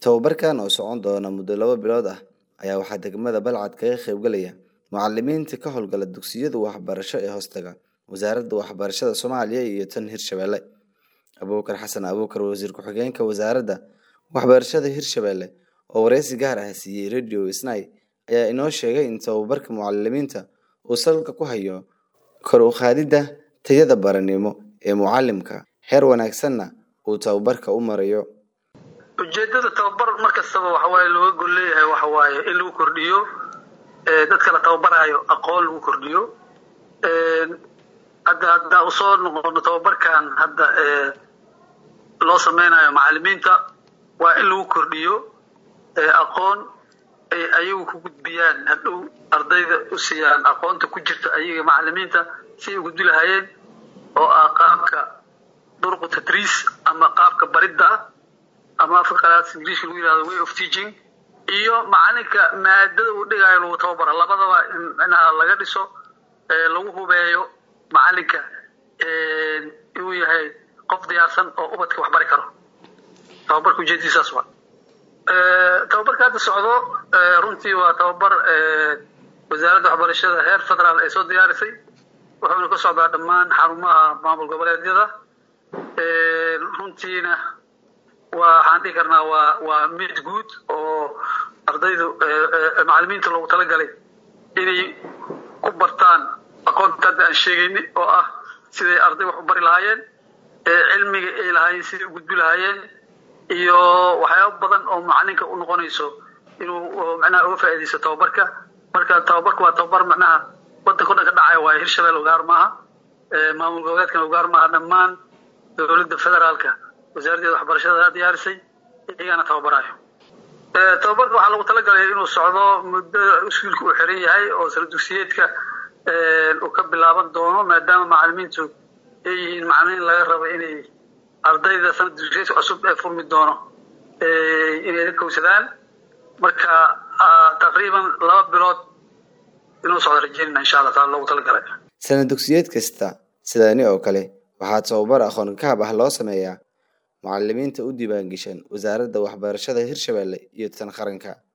Tababarkan oo socon doona muddo laba bilood ah ayaa waxaa degmada Balcad kaga qaybgalaya macalimiinta ka howlgala dugsiyada waxbarasho ee hoostaga wasaaradda waxbarashada Soomaaliya iyo tan Hirshabelle. Abuukar Xasan Abuukar wasiir ku-xigeenka wasaaradda waxbarashada Hirshabelle oo wareysi gaar ah siiyey Radio Isnay ayaa inoo sheegay in tababarka macalimiinta uu salka ku hayo kor u qaadidda tayada baranimo ee mucallimka heer wanaagsanna uu tababarka u marayo. ujeedada tababar mar kastaba waxa waaye looga gol leeyahay waxa waaye in lagu kordhiyo ee dadka la tababarayo aqoon lagu kordhiyo een hadda hadda usoo noqono tababarkan hadda ee loo sameynayo macalimiinta waa in lagu kordhiyo ee aqoon ay ayagu ku gudbiyaan hadhow ardayda u siiyaan aqoonta ku jirta ayaga macalimiinta si ay u gudbi lahaayeen oo ah qaabka durqu tadriis ama qaabka baridda ama afka qalaad ingiriiska lagu yirahdo way of teaching iyo macalinka maadada uu dhigayo lagu tababara labadaba in micnaha laga dhiso ee lagu hubeeyo macalinka inuu yahay qof diyaarsan oo ubadka wax bari karo tababarka ujeedadiisaas waa tababarka hadda socdo runtii waa tababar wasaaradda waxbarashada heer federaal ay soo diyaarisay wuxuuna ka socdaa dhammaan xarumaha maamul goboleedyada runtiina waxaan dhihi karnaa waa waa mid guud oo ardaydu macalimiinta loogu talagalay inay ku bartaan aqoonta hadda aan sheegayni oo ah siday arday wax u bari lahaayeen cilmiga ay lahaayeen siday u gudbi lahaayeen iyo waxyaabo badan oo macalinka u noqonayso inuu macnaha uga faa'iidaysto tababarka marka tababarka waa tababar macnaha wadanka o dhan ka dhacaya waaye hirshabelle ugaar maaha maamul goboleedkan ugaar maaha dhammaan dowladda federaalka wasaaraddeeda waxbarashada diyaarisay iyagana tababarayo tababarka waxaa lagu talagalay inuu socdo muddo iskuulka uu xiran yahay oo sala dugsiyeedka uu ka bilaaban doono maadaama macalimiintu ay yihiin macalimiin laga rabo inay ardayda sanad dugsiyeedka cusub ee furmi doono inay la kowsadaan marka taqriiban laba bilood inuu socdo rajeynina insha allah taala loogu talagalay sanad dugsiyeed kasta sidaani oo kale waxaa tababar aqoon kahab ah loo sameeyaa macalimiinta u diiwaangashan wasaaradda waxbarashada Hirshabelle iyo tan qaranka